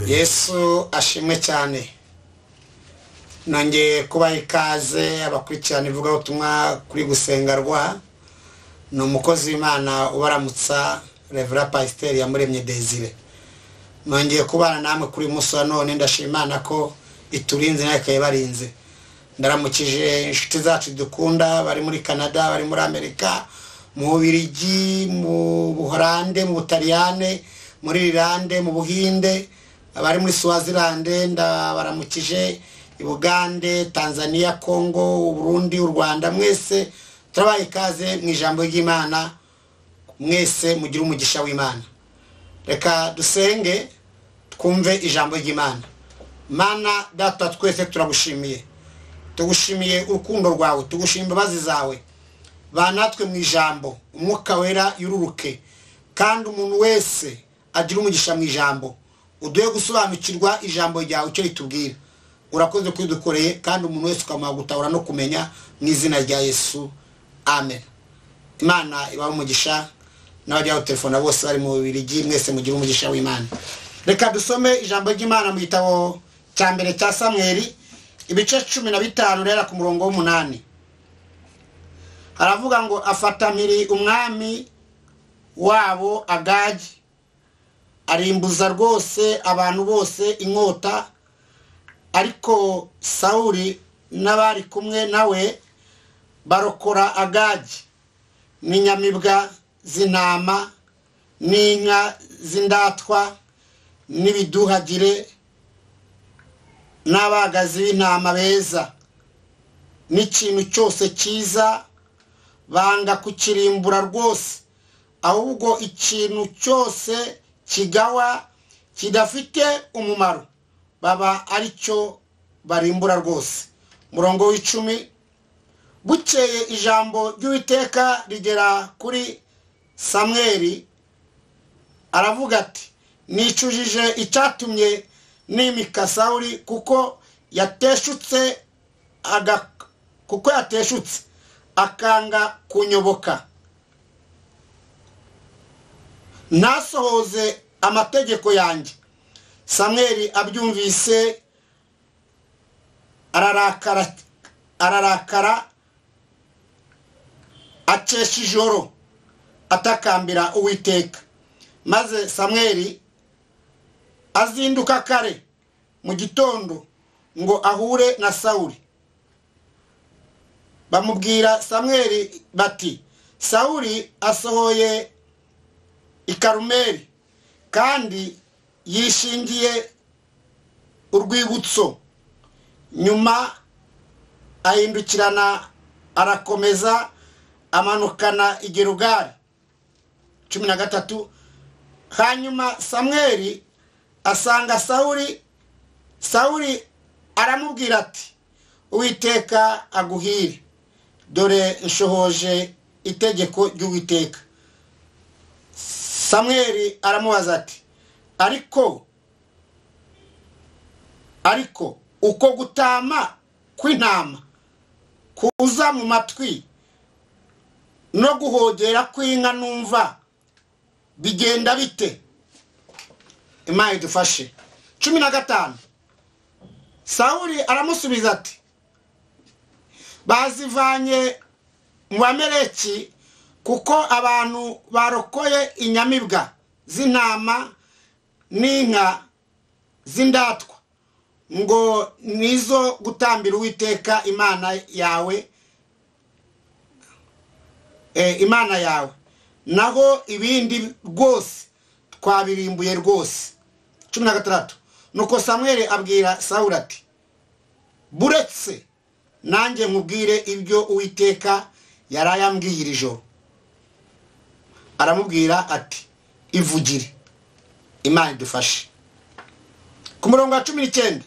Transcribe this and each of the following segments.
yesu ashimwe cyane nongeye kubaha ikaze abakurikirana ivugabutumwa kuri gusenga rwa ni umukozi w'imana ubaramutsa revera pasiteri yamuremye desire nongeye kubana namwe kuri uyu munsi wa none ndashima imana ko iturinze nawe ikayibarinze ndaramukije inshuti zacu dukunda bari muri canada bari muri amerika mu bubirigi mu buhorande mu butaliyane muri rirande mu buhinde abari muri suwazilande ndabaramukije i bugande tanzania congo uburundi u rwanda mwese turabaha ikaze mu ijambo ry'imana mwese mugire umugisha w'imana reka dusenge twumve ijambo ry'imana mana data twese turagushimiye tugushimiye urukundo rwawe tugushima imbabazi zawe banatwe mu ijambo umwuka wera yururuke kandi umuntu wese agira umugisha mu ijambo uduhe gusobanukirwa ijambo ryawe icyo ritubwira urakoze ko dukoreye kandi umuntu wese ukamuha gutahura no kumenya mu izina rya yesu amen imana ibahe umugisha n'abajyaho telefone bose bari mu bibiri mwese mugira umugisha w'imana reka dusome ijambo ry'imana mu gitabo cya mbere cya samweri ibice cumi na bitanu rero ku murongo w'umunani haravuga ngo afata mpiri umwami wabo agagi arimbuza rwose abantu bose inkota ariko sawuri n'abari kumwe nawe barokora agagi ni nyamibwa z'intama n'inka z'indatwa n'ibiduhagire n'abagazi b'intama beza n'ikintu cyose cyiza banga kukirimbura rwose ahubwo ikintu cyose kigawa kidafite umumaro baba ari cyo barimbura rwose umurongo w'icumi bukeye ijambo ry'uwiteka rigera kuri samweri aravuga ati nicujije icyatumye nimika sawuri kuko yateshutse kuko yateshutse akanga kunyoboka ntasohoze amategeko yanjye samweri abyumvise ararakara ararakara akesha ijoro atakambira uwiteka maze samweri azinduka kare mu gitondo ngo ahure na sawuri bamubwira samweri bati sawuri asohoye i karumeri kandi yishingiye urwibutso nyuma ahindukirana arakomeza amanukana igerugari cumi na gatatu hanyuma samweri asanga sawuri sawuri aramubwira ati uwiteka aguhire dore nshohoje itegeko ry'uwiteka samweri aramubaza ati ariko ariko uko gutama kw'intama kuza mu matwi no guhogera kw'inka numva bigenda bite imana idufashe cumi na gatanu sawuri aramusubiza ati bazivanye mu bamereki kuko abantu barokoye inyamibwa z'intama n'inka z'indatwa ngo nizo gutambira uwiteka imana yawe imana yawe naho ibindi rwose twabirimbuye rwose cumi na gatandatu nuko samweri abwira sawuri ati buretse nanjye nkubwire ibyo uwiteka yari ayambwiye iri joro aramubwira ati ivugire imana idufashe ku murongo wa cumi n'icyenda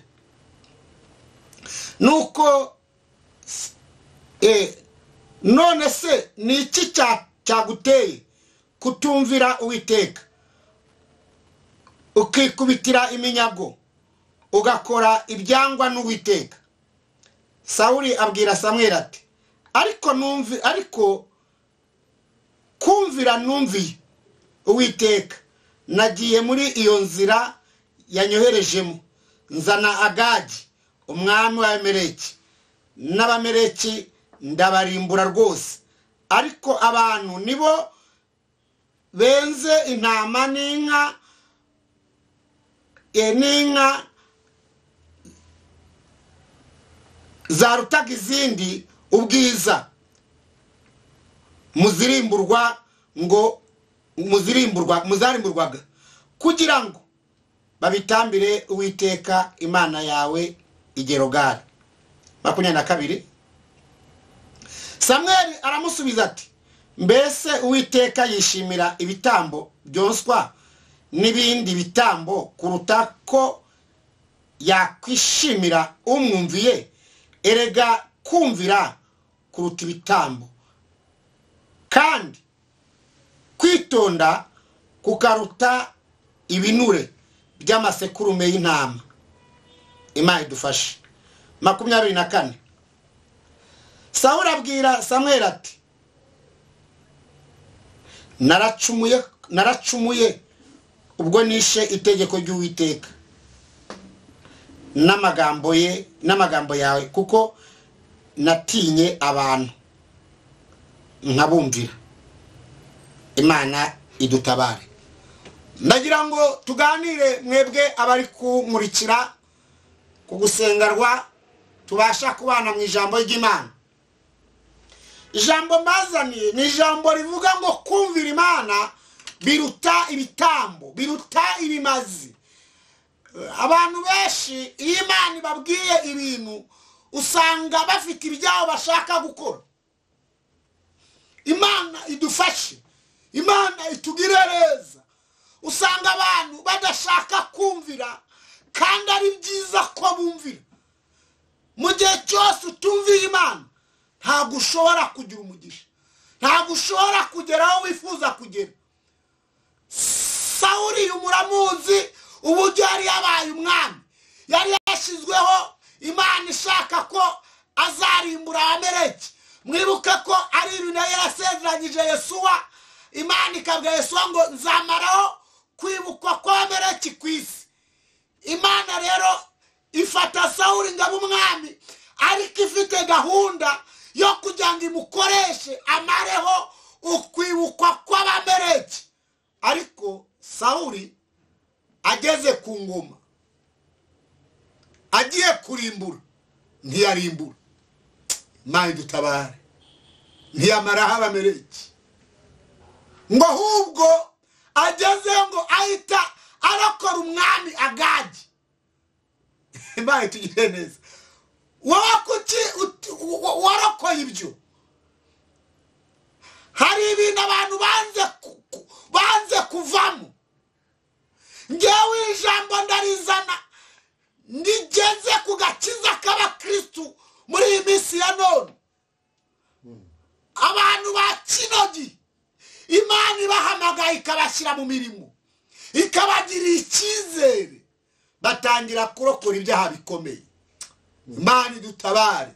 nuko none se ni iki cyaguteye kutumvira uwiteka ukikubitira iminyago ugakora ibyangwa n'uwiteka sawuri abwira samweri ati ariko numvi ariko kumvira numviye uwiteka nagiye muri iyo nzira yanyoherejemo nzana agadi umwami wa Amaleki n'abamereki ndabarimbura rwose ariko abantu nibo benze intama n'inka e, n'inka zarutaga izindi ubwiza muzirimburwa ngo muzirimburwa muzarimburwaga kugira ngo babitambire uwiteka imana yawe igerogari makumyabiri na kabiri samweli aramusubiza ati mbese uwiteka yishimira ibitambo byonswa n'ibindi bitambo kuruta ko yakwishimira umwumviye erega kumvira kuruta ibitambo kandi kwitonda kukaruta ibinure by'amasekurume y'intama imana idufashe makumyabiri na kane sawuri abwira samweri ati naracumuye naracumuye ubwo nishe itegeko ry'uwiteka n'amagambo ye n'amagambo yawe kuko natinye abantu nkabumvira imana idutabare ndagira ngo tuganire mwebwe abari kumurikira ku gusengerwa tubasha kubana mu ijambo ry'imana ijambo mbazaniye ni ijambo rivuga ngo kumvira imana biruta ibitambo biruta ibimazi abantu benshi iyo imana ibabwiye ibintu usanga bafite ibyabo bashaka gukora imana idufashe imana itugire neza usanga abantu badashaka kumvira kandi ari byiza ko bumvira mu gihe cyose utumviye imana ntabwo ushobora kugira umugisha ntabwo ushobora kugera aho wifuza kugera sawuri umuramuzi uburyo yari yabaye umwami yari yashyizweho imana ishaka ko azarimbura abamereki mwibuke ko ari ibintu yari yarasezeranyije yesuwa imana ikabwira yesuwa ngo nzamaraho kwibukwa kw'abamereki ku isi imana rero ifata sawuri ngo abe umwami ariko ifite gahunda yo kugira ngo imukoreshe amareho ukwibukwa kw'abamereki ariko sawuri ageze ku ngoma agiye kurimbura ntiyarimbura imana dutabare ntiyamaraho abamereki ngo ahubwo ageze ngo ahita arokora umwami agagi imana itugire neza wowe kuki warokoye ibyo hari ibintu abantu banze banze kuvamo ngewe ijambo ndarizana nigeze ku gakiza k'abakirisitu muri iyi minsi ya none abantu ba kinogi imana ibahamagaye ikabashyira mu mirimo ikabagirira icyizere batangira kurokora ibyaha bikomeye imana idutabare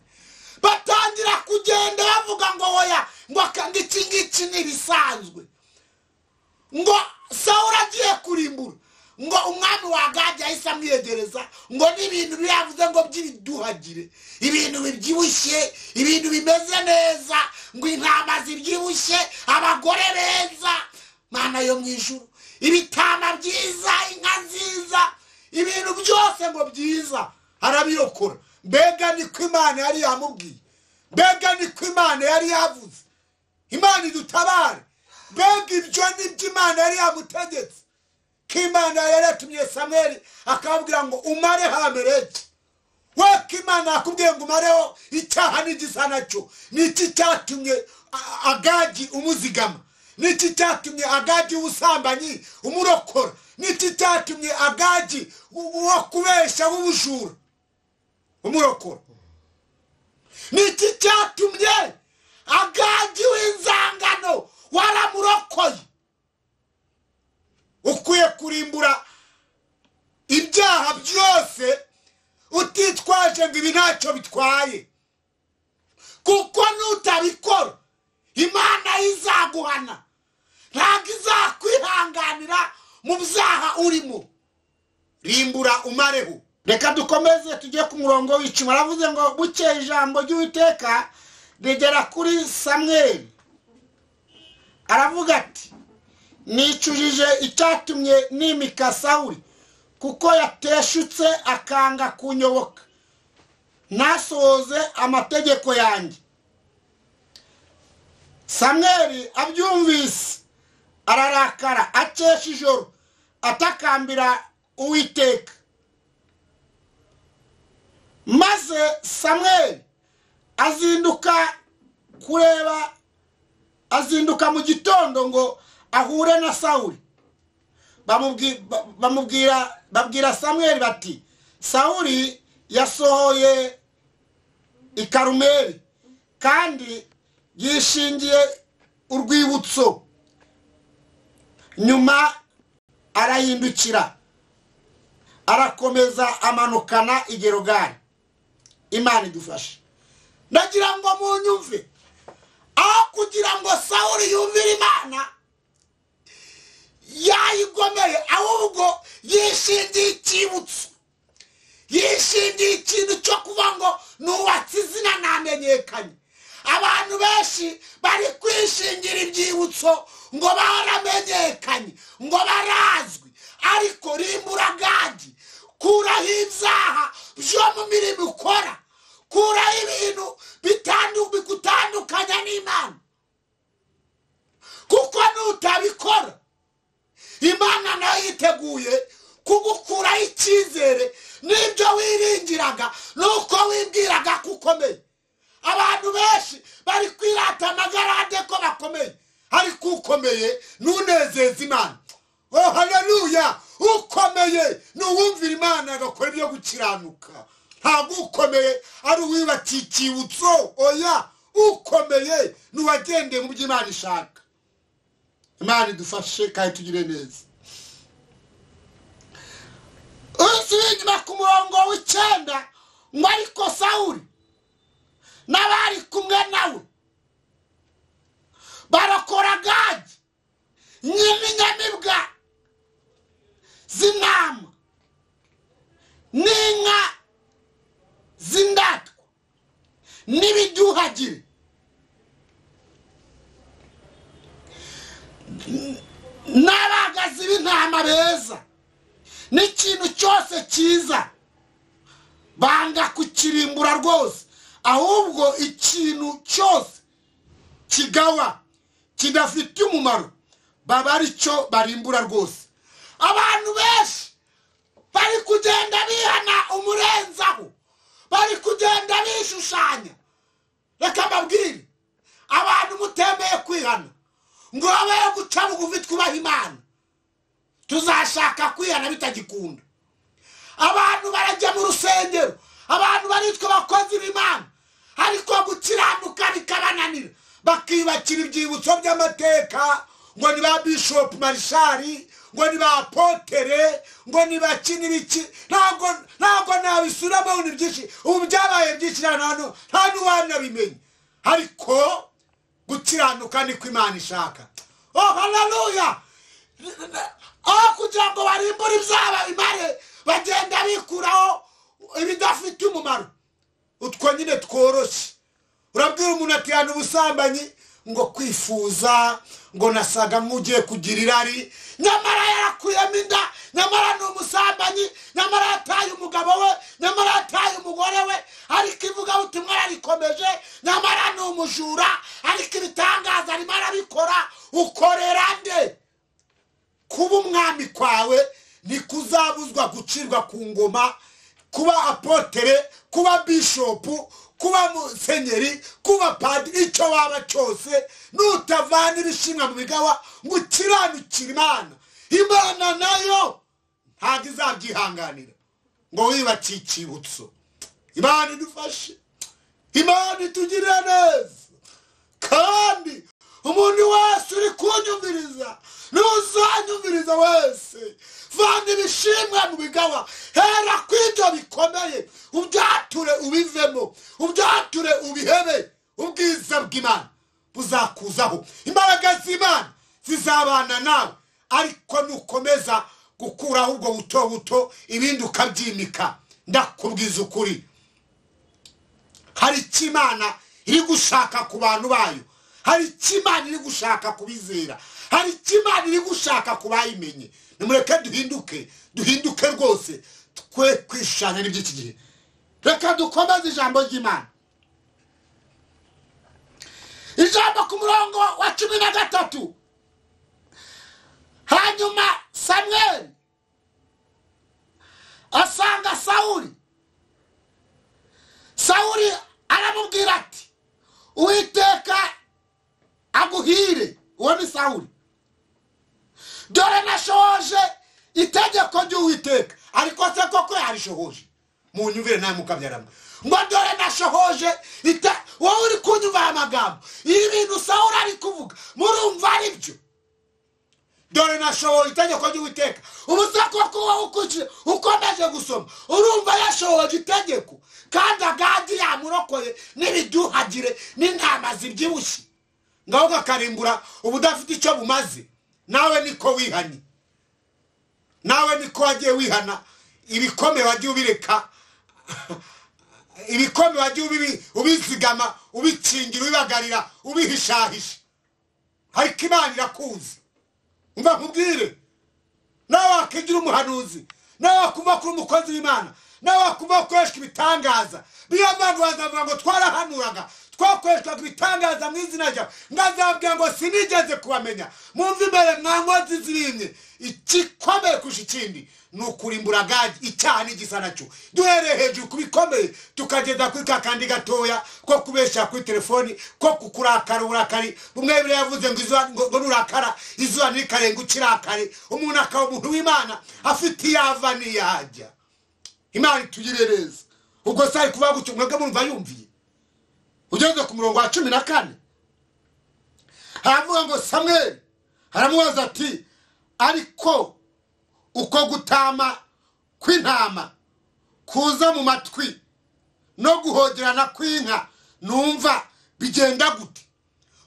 batangira kugenda bavuga ngo woya ngo iki ngiki ni ibisanzwe ngo sawura agiye kurimbura ngo umwami waganje ahise amwiyegereza ngo n'ibintu biravuze ngo by'ibiduhagire ibintu bibyibushye ibintu bimeze neza ngo intama zibyibushye abagore beza mana yo mu ijuru ibitama byiza inka nziza ibintu byose ngo byiza arabirokora mbega niko imana yari yamubwiye mbega niko imana yari yavuze imana idutabare mbega ibyo nibyo imana yari yamutegetse ko imana yari yatumye samweri akababwira ngo umare hamereke we ko imana yakubwiye ngo umareho icyaha n'igisa nacyo niki cyatumye agagi umuzigama niki cyatumye agagi w'ubusambanyi umurokora niki cyatumye agagi uwo kubeshya w'ubujura umurokora niki cyatumye agagi w'inzangano waramurokoye ukwiye kurimbura ibyaha byose utitwaje ngo ibi ntacyo bitwaye kuko nutabikora imana izaguhana ntabwo izakwihanganira mu byaha urimo rimbura umareho reka dukomeze tujye ku murongo w'icuma aravuze ngo bukeye ijambo ry'uwiteka rigera kuri samweri aravuga ati nicujije icyatumye nimika sawuri kuko yateshutse akanga kunyoboka ntasohoze amategeko yanjye samweri abyumvise ararakara akesha ijoro atakambira uwiteka maze samweri azinduka kureba azinduka mu gitondo ngo ahure na sawuri Bamubwi- ba- bamubwira babwira samweri bati sawuri yasohoye i karumeri kandi yishingiye urwibutso nyuma arahindukira arakomeza amanukana i gerogari imana idufashe ndagira ngo munyumve aho kugira ngo sawuri yumvire imana yayigomeye ahubwo yishingiye icyibutso yishingiye ikintu cyo kuba ngo nubatse izina ntamenyekanye abantu benshi bari kwishingira ibyibutso ngo baramenyekanye ngo barazwi ariko rimbura gadi kuraho ibyaha byo mu mirimo ukora kuraho ibintu bitandu- bigutandukanya n'imana kuko nutabikora imana nayo yiteguye kugukuraho icyizere n'ibyo wiringiraga n'uko wibwiraga ko ukomeye abantu benshi bari kwirata amagarade ko bakomeye ariko ukomeye ntunezeze imana oh haleluya ukomeye ni uwumvira imana agakora ibyo gukiranuka ntabwo ukomeye ari uwibatiye icyibutso oya ukomeye ni uwagendeye mu byo imana ishaka imana idufashe kandi tugire neza usubira inyuma ku murongo w'icyenda ngo ariko sawuri n'abari kumwe nawe barakora gadi nyirinyamibwa z'intama n'inka z'indatwa n'ibiduhagire n'abagazi b'intama beza n'ikintu cyose cyiza banga kukirimbura rwose ahubwo ikintu cyose kigawa kidafite umumaro baba ari cyo barimbura rwose abantu benshi bari kugenda bihana umurenzaho bari kugenda bishushanya reka mbabwire abantu mutemeye kwihana ngo babe guca bugufi twubaha imana tuzashaka kwihana bitagikunda abantu barajya mu rusengero abantu baritwa abakozi b'imana ariko gukiranuka bikabananira bakibakira ibyibutso by'amateka ngo ni ba bishopu marishari ngo ni ba potere ngo ni ba kinibiki ntabwo ntabwo nabisubiramo ngo ni byinshi ubu byabaye byinshi nta n'uwa- nta n'uwanabimenya ariko gukiranuka niko imana ishaka oh haleluya aho kugira ngo barimbure ibyaha bimare bagenda bikuraho ibidafite umumaro utwo nyine tworoshye urabwira umuntu atihana ubusambanyi ngo kwifuza ngo nasaga nk'ugiye kugira irari nyamara yarakuyemo inda nyamara ni umusambanyi nyamara yataye umugabo we nyamara yataye umugore we ariko ivugabutumwa yararikomeje nyamara ni umujura ariko ibitangaza arimo arabikora ukorera nde kuba umwami kwawe ntikuzabuzwa gucirwa ku ngoma kuba apotere kuba bishopu kuba musenyeri kuba padiri icyo waba cyose nutavana ibishimwa mu bigawa ngo ukiranukire imana imana nayo ntabwo izabyihanganira ngo wibakiye icyibutso imana idufashe imana itugirire neza kandi umuntu wese uri kunyumviriza n'uzanyumviriza wese vana ibishimwa mu bigawa hera ku ibyo bikomeye ubyature ubivemo ubyature ubihebe ubwiza bw'imana buzakuzaho imbaraga z'imana zizabana nawe ariko nukomeza gukuraho ubwo buto buto ibindi ukabyimika ndakubwiza ukuri hari icyo imana iri gushaka ku bantu bayo hari icyo imana iri gushaka kubizera hari icyo imana iri gushaka ku bayimenye nimureke duhinduke duhinduke rwose twe kwishanya n'iby'iki gihe reka dukomeze ijambo ry'imana ijambo ku murongo wa cumi na gatatu hanyuma samweli asanga sawuli sawuli aramubwira ati uwiteka aguhire uwo ni sawuli dore nashohoje itegeko ry'uwiteka ariko se koko yarishohoje munyumvire nawe mukabyaramwe ngo dore nashohoje ite wowe uri kunyumva aya magambo ibi bintu sawuli ari kuvuga murumva ari byo dore nashoboye itegeko ry'uwiteka ubu se koko wowe ukurikije ukomeje gusoma urumva yashoboje itegeko kandi agadi yamurokoye n'ibiduhagire n'intama zibyibushye ngaho kakarimbura uba udafite icyo bumaze nawe niko wihanye nawe niko wagiye wihana ibikomeye wagiye ubireka ibikombe wagiye ubibi- ubizigama ubikingira ubibagarira ubihishahisha ariko imana irakuzi umva nkubwire nawe wakigira umuhanuzi nawe wakumva ko uri umukozi w'imana nawe wakumva ko ukoreshwa ibitangaza niyo mpamvu wazavuga ngo twarahanuraga twakoreshwaga ibitangaza mu izina ryawe nkazabwira ngo sinigeze kubamenya mwumve imbere mwa nkozi zirimye igikomeye kurusha ikindi ni ukurimbura gage icyaha n'igisa nacyo duhereye hejuru ku bikomeye tukageza kuri ka kandi gatoya ko kubeshya kuri telefoni ko kukurakara uburakari bumwe biriya yavuze ngo izuba ngo ngo nurakara izuba ntirikarenga ukirakare umuntu akaba umuntu w'imana afite iyo ava n'iyo ajya imana itugirire neza ubwo se ari kuvuga gutyo mwebwe murumva yumviye ugeze ku murongo wa cumi na kane haravuga ngo samweli haramubaza ati ariko uko gutama kw'intama kuza mu matwi no guhogerana kw'inka numva bigenda gute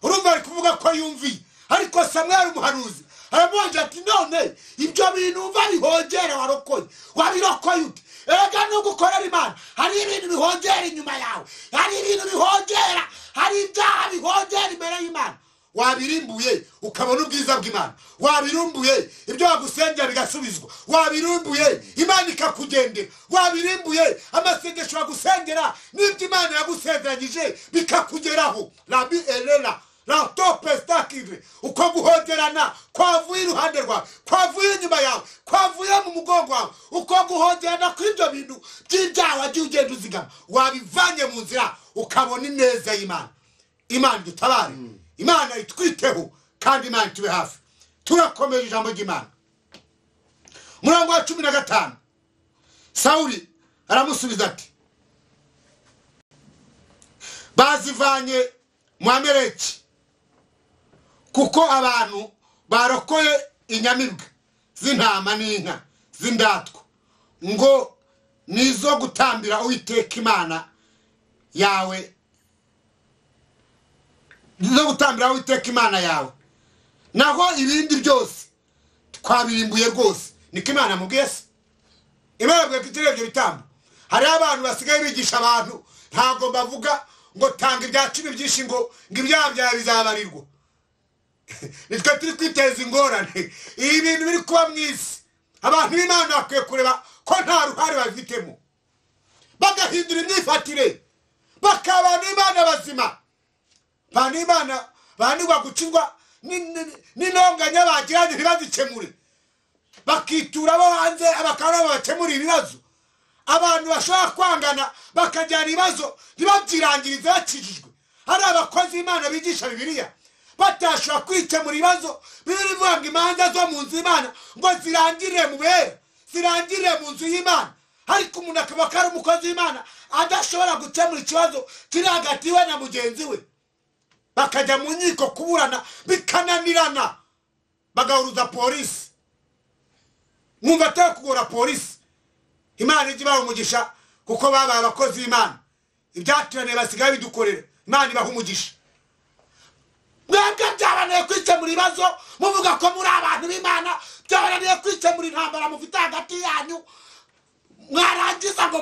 urumva ari kuvuga ko yumviye ariko samweli umuhanuzi aramubaza ati none ibyo bintu umva bihogera warokoye wabirokoye ute erega nubwo ukorera imana hari ibintu bihogera inyuma yawe hari ibintu bihogera hari ibyaha bihogera imbere y'imana wabirimbuye ukabona ubwiza bw'imana wabirumbuye ibyo wagusengera bigasubizwa wabirumbuye imana ikakugendera wabirimbuye amasengesho bagusengera n'ibyo imana yagusezeranyije bikakugeraho rabi erera ratope sitakire uko guhogerana kwavuye iruhande rwawe kwavuye inyuma yawe kwavuye mu mugongo wawe uko guhogerana kw'ibyo bintu by'ibyaha wagiye ugenda uzigama wabivanye mu nzira ukabona ineza y'imana imana dutabare imana itwiteho kandi imana itube hafi turakomeje ijambo ry'imana umurongo wa cumi na gatanu sawuli aramusubiza ati bazivanye mu amereki kuko abantu barokoye inyamibwa z'intama n'inka z'indatwa ngo ni izo gutambira uwiteka imana yawe zo gutambira uwiteka imana yawe naho ibindi byose twabirimbuye rwose niko imana yamubwiye se imana yabwiye ko itireba ibyo bitambo hariho abantu basigaye bigisha abantu ntabwo bavuga ngo tanga ibya cumi byinshi ngo ngo ibyaha byawe bizabarirwa nitwe turi kwiteza ingorane ibi bintu biri kuba mu isi abantu b'imana bakwiye kureba ko nta ruhare babifitemo bagahindura imyifatire bakaba abantu b'imana bazima bantu imana banirwa gucirwa n'intonganya bagiranye ntibazikemure bakitura abo hanze bakaba nabo bakemura ibibazo abantu bashobora kwangana bakajyana ibibazo ntibabyirangirize bakijijwe hari abakozi imana bigisha bibiliya batashobora kwikemura ibibazo bibiri bivuga ngo imanza zo mu nzu y'imana ngo zirangirire mu bera zirangirire mu nzu y'imana ariko umuntu akaba ko ari umukozi w'imana adashobora gukemura ikibazo kiri hagati we na mugenzi we bakajya mu nkiko kuburana bikananirana bagahuruza polisi mwumva atari kugora polisi imana ijya ibaha umugisha kuko babaye abakozi b'imana ibyaturaniye basigaye bidukorera imana ibaha umugisha mwebwe byabananiye kwikemura ibibazo muvuga ko muri abantu b'imana byabananiye kwikemura intambara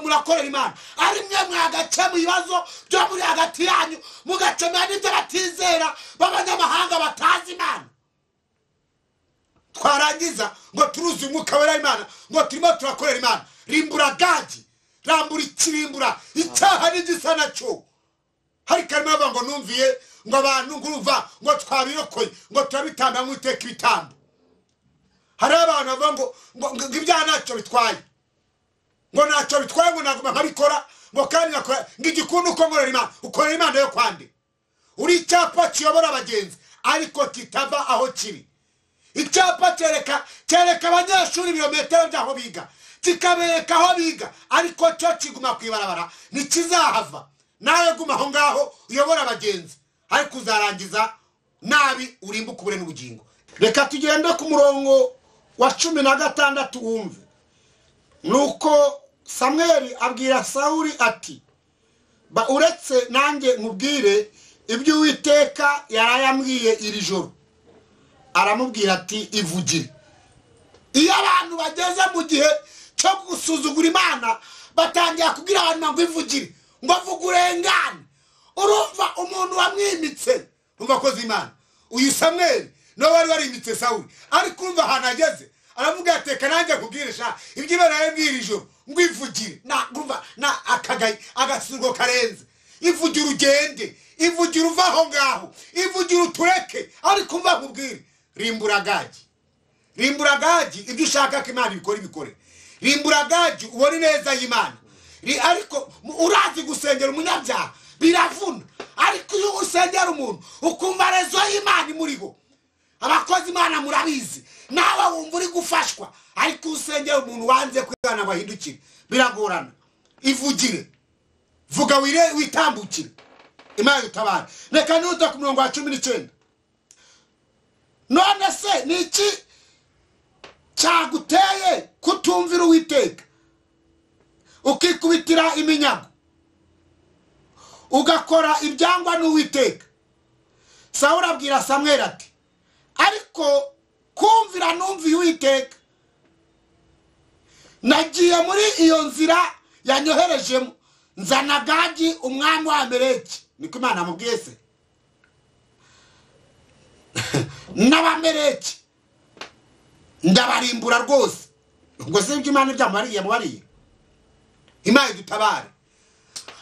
murakorera imana ari mwe mwagakemura ibibazo byo muri hagati yanyu mugakemura n'ibyo batizera b'abanyamahanga batazi imana twarangiza ngo turuzi umwuka wera imana ngo turimo turakorera imana rimbura gagi rambura ikirimbura icyaha n'igisa nacyo hari karimo bavuga ngo numviye ngo abantu ngurumva ngo twabirokoye ngo turabitanga nk'uteka ibitambo hari abantu bavuga ngo ngo ngo ibyaha ntacyo bitwaye ngo ntacyo bitwaye ngo naguma nkabikora ngo kandi ngakora ngo igikundu uko nkorera imana ukorera imana yo kwande uri icyapa kiyobora abagenzi ariko kitava aho kiri icyapa cyereka cyereka abanyeshuri ibirometero by'aho biga kikabereka aho biga ariko cyo kiguma ku ibarabara ntikizahava nawe guma aho ngaho uyobora abagenzi ariko uzarangiza nabi urimbuka ubure n'ubugingo reka tugende ku murongo wa cumi na gatandatu wumve nuko samweri abwira sawuri ati ba uretse nanjye nkubwire ibyo uwiteka yarayambwiye iri joro aramubwira ati ivugire iyo abantu bageze mu gihe cyo gusuzugura imana batangira kubwira abantu ngo ivugire ngo vuga urengane urumva umuntu wamwimitse umva akoze imana uyu samweri nawe wari warimitse sawuri ariko urumva ahantu ageze aravuga ati reka nanjye kubwirisha ibyo imana yambwira ijoro ngo ivugire na urumva na akagayi agasugo karenze ivugira ugende ivugira uva aho ngaho ivugira utureke ariko mva nkubwire rimbura gagi rimbura gagi ibyo ushaka ko imana ibikora ibikore rimbura gagi ubone neza y'imana Ri- ariko mu- urazi gusengera umunyabyaha biravuna ariko iyo usengera umuntu ukumva rezo y'imana imuriho abakozi imana murabizi nawe wumva uri gufashwa ariko iyo usengera umuntu wanze kwigana ngo ahindukire biragorana ivugire vuga wire witambukire imana itabara reka nuta ku murongo wa cumi n'icyenda none se ni iki cyaguteye kutumvira uwiteka ukikubitira iminyago ugakora ibyangwa n'uwiteka sawura abwira samweri ati ariko kumvira numviye uwiteka nagiye muri iyo nzira yanyoherejemo nzana gagi umwami wa amereki niko imana amubwiye se n'abamereki ndabarimbura rwose ubwo si ibyo imana ibyamubariye yamubariye imana idutabare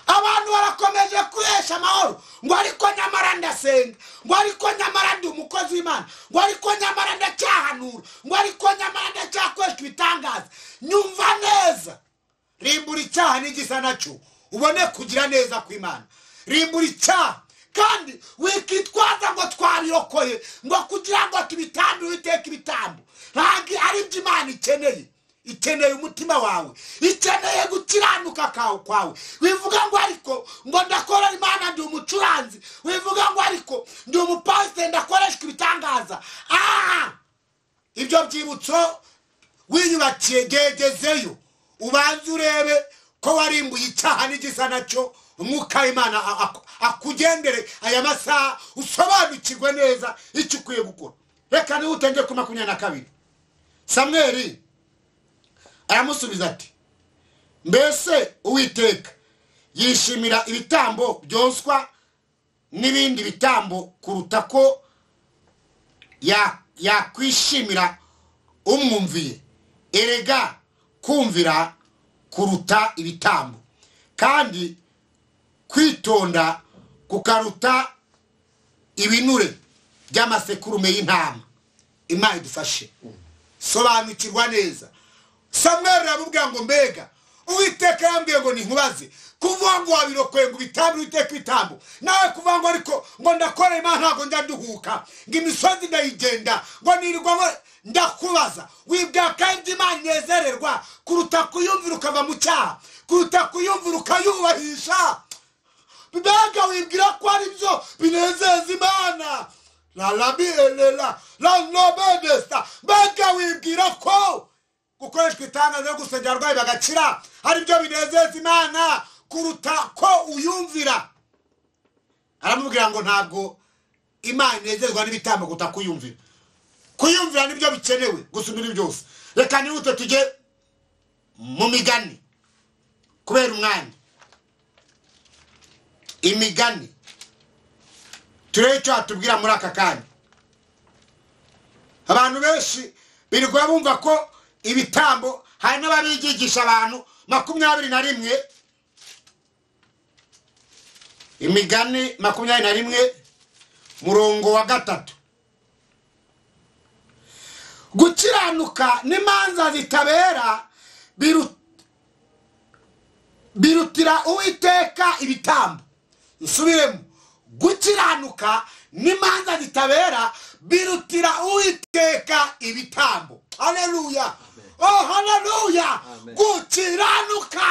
abantu barakomeje kuresha amahoro ngo ariko nyamara ndasenga ngo ariko nyamara ndi umukozi w'imana ngo ariko nyamara ndacyahanura ngo ariko nyamara ndacyakoresha ibitangaza nyumva neza rimbura icyaha n'igisa nacyo ubone kugira neza kw'imana rimbura icyaha kandi wikitwaza ngo twabirokoye ngo kugira ngo tubitambire uwiteka ibitambo ntabwo ari byo imana ikeneye ikeneye umutima wawe ikeneye gukiranuka kawe kwawe wivuga ngo ariko ngo ndakora imana ndi umucuranzi wivuga ngo ariko ndi umupasiteri ndakoreshwa ibitangaza aha ibyo byibutso wiyubakiye gegezeyo ubanze urebe ko warimbuye icyaha n'igisa nacyo umwuka w'imana a- aku- akugendere aya masaha usobanukirwe neza icyo ukwiye gukora reka niba utenge kuri makumyabiri na kabiri samweri aramusubiza ati mbese uwiteka yishimira ibitambo byoswa n'ibindi bitambo kuruta ko ya- yakwishimira umwumviye erega kumvira kuruta ibitambo kandi kwitonda kukaruta ibinure by'amasekurume y'intama imana idufashe sobanukirwa neza samweri aramubwira ngo mbega uwiteka yambwiye ngo ninkubaze kuvuga ngo wabirokoye ngo ibitambo uwiteka ibitambo nawe kuvuga ngo ariko ngo ndakora imana ntabwo njya nduhuka ngo imisozi ndayigenda ngo nirirwa ngo ndakubaza wibwira kandi imana inezererwa kuruta kuyumvira ukava mu cyaha kuruta kuyumvira ukayubahisha mbega wibwira ko ari byo binezeza imana la rabirera la nobedesta mbega wibwira ko gukoreshwa itangazo yo gusengera abarwayi bagakira ari byo binezeza imana kuruta ko uyumvira aramubwira ngo ntabwo imana inezezwa n'ibitambo kuruta kuyumvira kuyumvira nibyo bikenewe gusumba ibi byose reka nihute tujye mu migani kubera umwanya imigani turebe icyo watubwira muri aka kanya abantu benshi birirwa bumva ko ibitambo hari n'ababigisha abantu makumyabiri na rimwe imigani makumyabiri na rimwe murongo wa gatatu gukiranuka n'imanza zitabera biru- birutira uwiteka ibitambo nsubiremo gukiranuka n'imanza zitabera birutira uwiteka ibitambo haleluya oh haleluya Amen. gukiranuka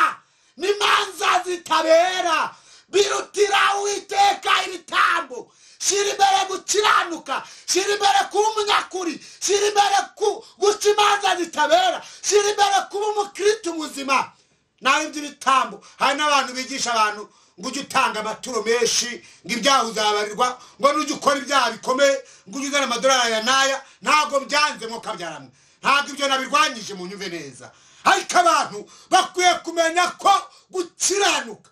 n'imanza zitabera birutira uwiteka ibitambo shyira imbere gukiranuka shyira imbere kuba umunyakuri shyira imbere ku- guca imanza zitabera shyira imbere kuba umukirisitu muzima nawe by'ibitambo hari n'abantu bigisha abantu ngo ujye utanga amaturo menshi ngo ibyaha uzabarirwa ngo n'ujya ukora ibyaha bikomeye ngo ujye uzana amadolari aya n'aya ntabwo byanze mwo kabyaramwe ntabwo ibyo nabirwanyije mu nyumve neza ariko abantu bakwiye kumenya ko gukiranuka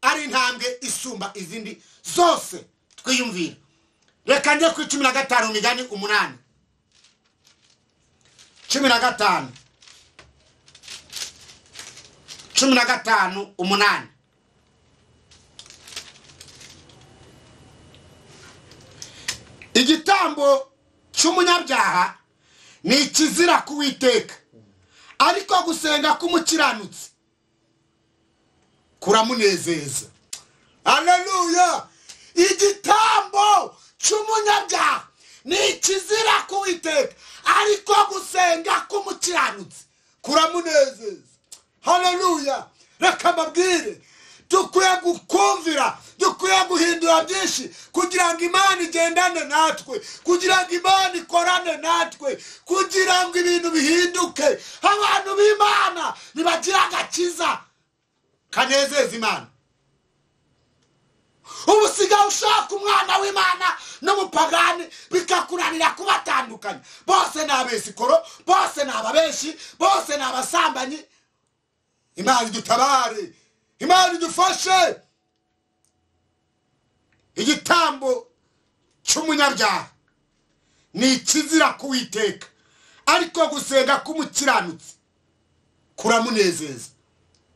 ari intambwe isumba izindi zose twiyumvira reka njye ku cumi na gatanu imigani umunani cumi na gatanu cumi na gatanu umunani igitambo cy'umunyabyaha ni ikizira ku witeka ariko gusenga k'umukiranutsi kuramunezeza aleluya igitambo cy'umunyabyaha ni ikizira ku witeka ariko gusenga k'umukiranutsi kuramunezeza haleluya reka mbabwire dukwiye gukumvira dukwiye guhindura byinshi kugira ngo imana igendane natwe kugira ngo imana ikorane natwe kugira ngo ibintu bihinduke abantu b'imana ntibagira agakiza kanezeza imana ubu usigaye ushaka umwana w'imana n'umupagani bikakunanira kubatandukanya bose ni abesikoro bose ni ababeshi bose ni abasambanyi imana idutabare imana idufashe igitambo cy'umunyabyaha ni ikizira kuwiteka ariko gusenga k'umukiranutsi kuramunezeza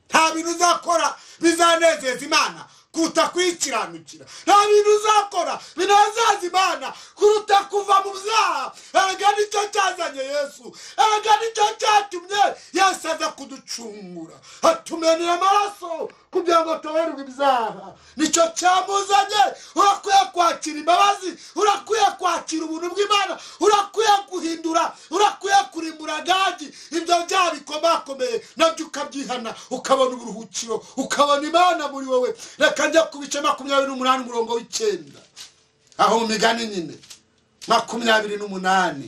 nta bintu uzakora bizanezeza imana kuruta kuyikiranukira nta bintu uzakora binezeza imana kuruta kuva mu byaha erega nicyo cyazanye yesu erega nicyo cyatumye yesu aza kuducungura atumenera amaraso kugira ngo tuberwe ibyaha nicyo cyamuzanye urakwiye kwakira imbabazi urakwiye kwakira ubuntu bw'imana urakwiye guhindura urakwiye kurimbura gagi ibyo byaha bikomakomeye nabyo ukabyihana ukabona uburuhukiro ukabona imana muri wowe reka njya ku bice makumyabiri n'umunani umurongo w'icyenda aho mu migani nyine makumyabiri n'umunani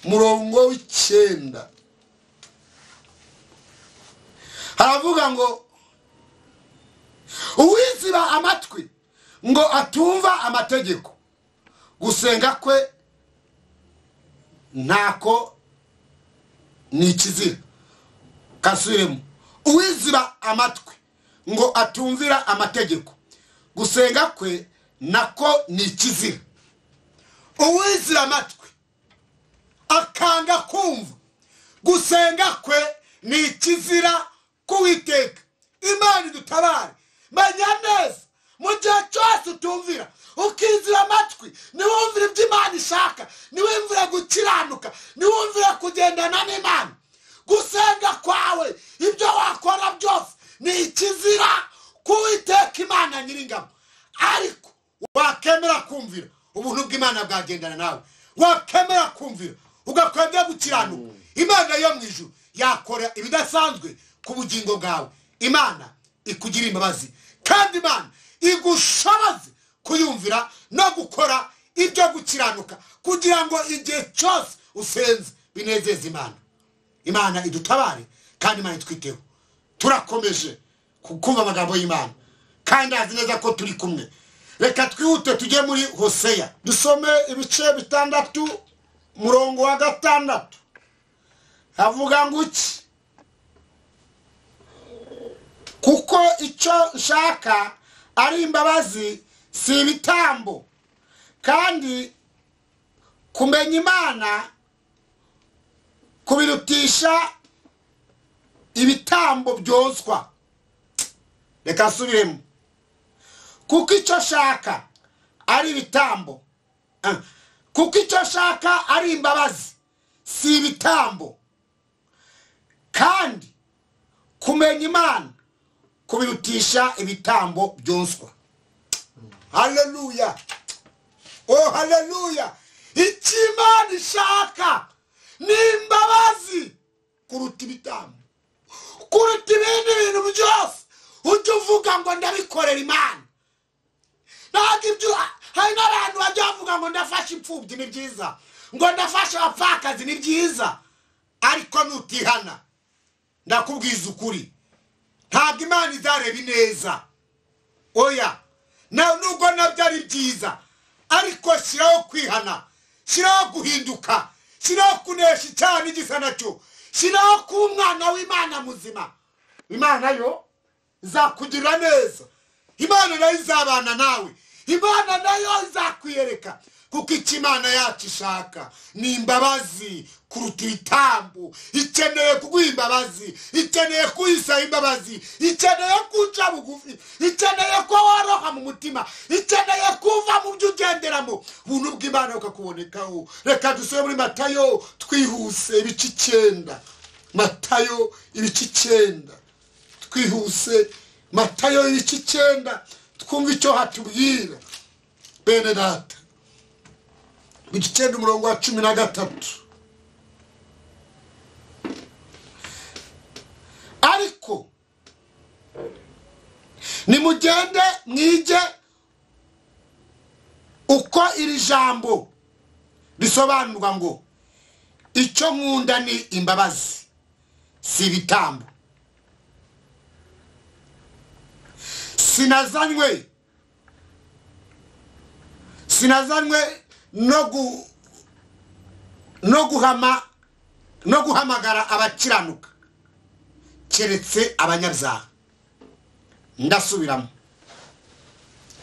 umurongo w'icyenda haravuga ngo uwiziba amatwi ngo atumva amategeko gusenga kwe ntako ni ikizira kasubiremo uwiziba amatwi ngo atumvira amategeko gusenga kwe nako ni ikizira uwiziba amatwi akanga kumva gusenga kwe ni ikizira k'uwiteka imana idutabare menya neza mu gihe cyose utumvira ukizira amatwi niwumvire ibyo imana ishaka niwumvire gukiranuka niwumvire kugendana n'imana gusenga kwawe ibyo wakora byose ni ikizira k'uwiteka imana nyiringabo ariko wakemera kumvira ubuntu bw'imana bwagendana nawe wakemera kumvira ugakwemera gukiranuka imana yo mu ijuru yakora ibidasanzwe ku bugingo bwawe imana ikugirira imbabazi kandi imana igushoboze kuyumvira no gukora ibyo gukiranuka kugira ngo igihe cyose usenze binezeze imana imana idutabare kandi imana itwiteho turakomeje ku- kumva amagambo y'imana kandi azi neza ko turi kumwe reka twihute tujye muri hoseya dusome ibice bitandatu murongo wa gatandatu havuga ngo iki kuko icyo nshaka ari imbabazi si ibitambo kandi kumenya imana kubirutisha ibitambo byozwa reka nsubiremo kuko icyo nshaka ari ibitambo Ah. kuko icyo nshaka ari imbabazi si ibitambo kandi kumenya imana kubirutisha ibitambo byoswa haleluya oh haleluya icyo imana ishaka ni imbabazi kuruta ibitambo kuruta ibindi bintu byose ujya uvuga ngo ndabikorera imana ntabwo ibyo hari n'abantu bajya bavuga ngo ndafashe imfubyi ni byiza ngo ndafashe abapfakazi ni byiza ariko nutihana ndakubwiza ukuri ntabwo imana izareba ineza oya nawe nubwo nabyo ari byiza ariko shyiraho kwihana shyiraho guhinduka shyiraho kunesha icyaha n'igisa nacyo shyiraho kuba umwana w'imana muzima imana yo izakugirira neza imana nayo izabana nawe imana nayo izakwiyereka kuko icyo imana yacu ishaka ni imbabazi kuruta ibitambo ikeneye kuguha imbabazi ikeneye kuyisaba imbabazi ikeneye kuca bugufi ikeneye ko woroha mu mutima ikeneye kuva mu byo ugenderamo ubuntu bw'imana bukakubonekaho reka dusubire muri matayo twihuse ibice icyenda matayo ibice icyenda twihuse matayo ibice icyenda twumve icyo hatubwira bene data ibice icyenda umurongo wa cumi na gatatu ariko nimugende mwige uko iri jambo risobanurwa ngo icyo nkunda ni imbabazi si ibitambo sinazanywe sinazanywe no gu no guhama no guhamagara abakiranuka keretse abanyabyaha ndasubiramo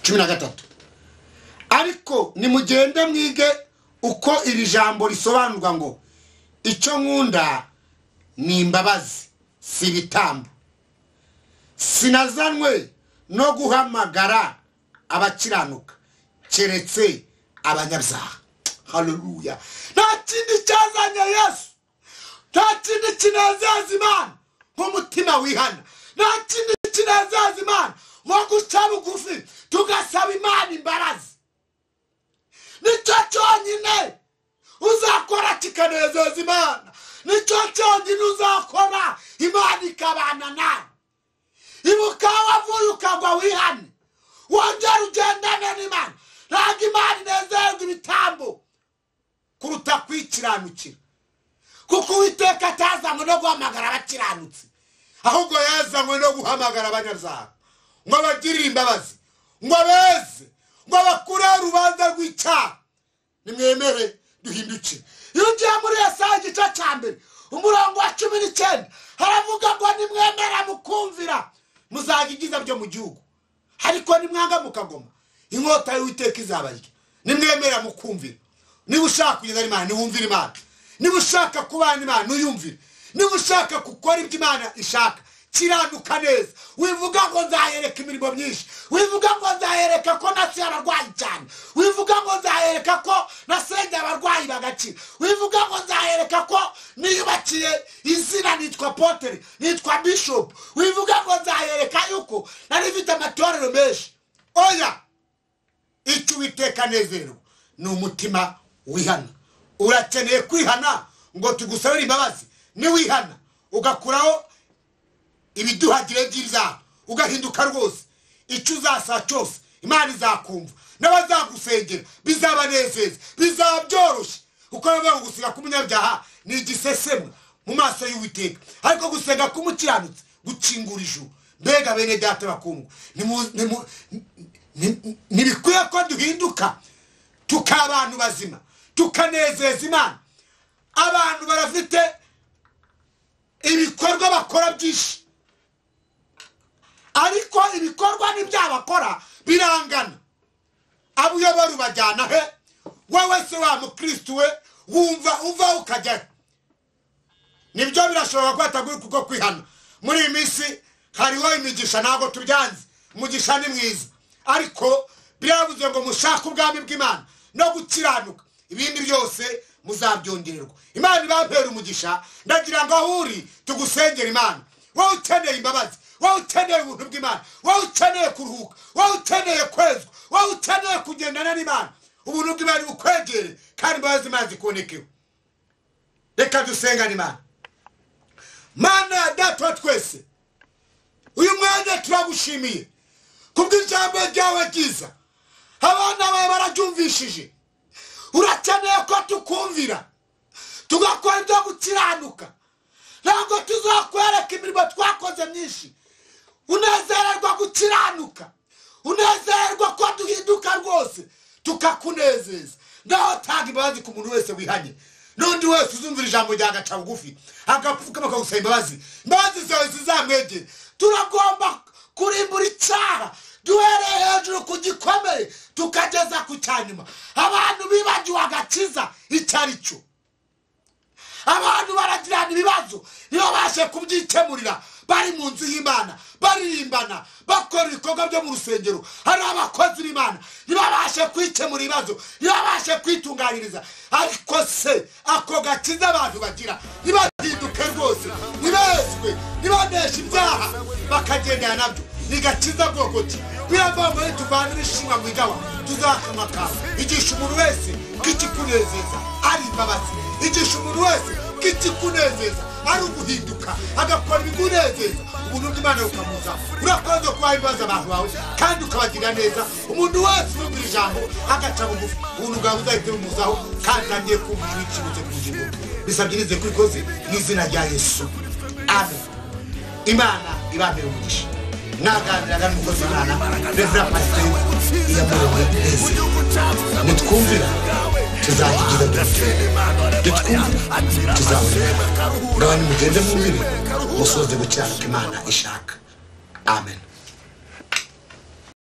cumi na gatatu ariko nimugende mwige uko iri jambo risobanurwa ngo icyo nkunda ni imbabazi si ibitambo sinazanywe no guhamagara abakiranuka keretse abanyabyaha haleluya nta kindi cyazanye yesu nta kindi kinezeza imana nk'umutima wihana nta kindi kinezeza imana nko guca bugufi tugasaba imana imbarazi nicyo cyonyine uzakora kikanezeza imana nicyo cyonyine uzakora imana ikabana nawe ibuka aho wavuye ukagwa wihane wongera ugendane n'imana ntabwo imana inezerwa ibitambo kuruta kwikiranukira kuko uwiteka atazanywe no guhamagara abakiranutsi ahubwo yazanywe no guhamagara abanyabyaha ngo abagirire imbabazi ngo abeze ngo abakureho urubanza rw'icyaha nimwemere duhindukire iyo ugiye muri esaha igice cya mbere umurongo wa cumi n'icyenda haravuga ngo nimwemera mukumvira muzaga ibyiza byo mu gihugu ariko nimwanga mukagoma inkota y'uwiteka izabarya nimwemera mukumvira niba ushaka kugeza imana ntiwumvire imana niba ushaka kubana imana ntuyumvire niba ushaka gukora ibyo imana ishaka kiranuka neza wivuga ngo nzayereka imirimo myinshi wivuga ngo nzayereka ko nasuye abarwayi cyane wivuga ngo nzayereka ko nasengeye abarwayi bagakira wivuga ngo nzayereka ko niyubakiye izina nitwa potere nitwa bishop wivuga ngo nzayereka yuko nari mfite amatorero menshi oya icyo uwiteka nezerwa ni umutima wihana urakeneye kwihana ngo tugusabire imbabazi niwihana ugakuraho ibiduhagire by'ibyaha ugahinduka rwose icyo uzasaba cyose imana izakumva n'abazagusengera bizabanezeza bizaba byoroshye kuko bivuga ngo gusenga k'umunyabyaha ni igisesemo mu maso y'uwiteka ariko gusenga k'umukiranutsi gukingura ijuru mbega bene data bakundwa nimu- nimu- ni- ntibikwiye ko duhinduka tukaba abantu bazima tukanezeza imana abantu barafite ibikorwa bakora byinshi ariko ibikorwa n'ibyo bakora birangana abo uyobora ubajyana he wowe se wa mukirisitu we wumva uva ukajyayo nibyo birashoboka ko hataguye kuko kwihana muri iyi minsi hariho imigisha ntabwo tubyanze umugisha ni mwiza ariko birabuze ngo mushake ubwami bw'imana no gukiranuka ibindi byose muzabyongererwa imana ibampera umugisha ndagira ngo aho uri tugusengere imana wowe ukeneye imbabazi wowe ukeneye ubuntu bw'imana wowe ukeneye kuruhuka wowe ukeneye kwezwa wowe ukeneye kugendana n'imana ubuntu bw'imana bukwegere kandi imbabazi imana zikubonekeho reka dusengane imana mana ya data wa twese uyu mwanya turagushimiye kubw'ijambo ryawe ryiza abana bawe bararyumvishije urakeneye ko tukumvira tugakora ibyo gukiranuka ntabwo tuzakwereka imirimo twakoze myinshi unezererwa gukiranuka unezererwa ko duhinduka rwose tukakunezeza naho tanga imbabazi ku muntu wese wihanye n'undi wese uzumvira ijambo rya gaca bugufi agapfukama akagusaba imbabazi imbabazi zawe zizamwegere turagomba kurimbura icyaha duhereye hejuru ku gikomeye tukageza ku cya nyuma abantu bibagiwe agakiza icyo ari cyo abantu baragirana ibibazo ntibabashe kubyikemurira bari mu nzu y'imana baririmbana bakora ibikorwa byo mu rusengero hari abakozi b'imana ntibabashe kwikemura ibibazo ntibabashe kwitunganyiriza ariko se ako gakiza abantu bagira ntibahinduke rwose ntibezwe ntibaneshe ibyaha bakagendera nabyo ni gakiza bwoko ki biravugwa ngo tuvanire ishimwa mu igawa tuzakamakama igisha umuntu wese ko ikikunezeza ari imbabazi igisha umuntu wese ko ikikunezeza ari uguhinduka agakora ibikunezeza umuntu bw'imana bukamuza urakoze kubaha ibibazo abantu bawe kandi ukabagira neza umuntu wese urumvira ijambo agaca bugufi ubuntu bwawe uzahita bumuzaho kandi agiye kumva ijwi ry'ikibuze ku bugingo bisabye nize ko ubikoze mu izina rya yesu amen imana ibambere umugisha naganiraga n'umukozi w'imana revera pasiteri iyamurewe neza nitwumvira tuzakigira dufite nitwumvira tuzabonera ngaho nimugende mwumvire musoze gucyara uko imana ishaka amen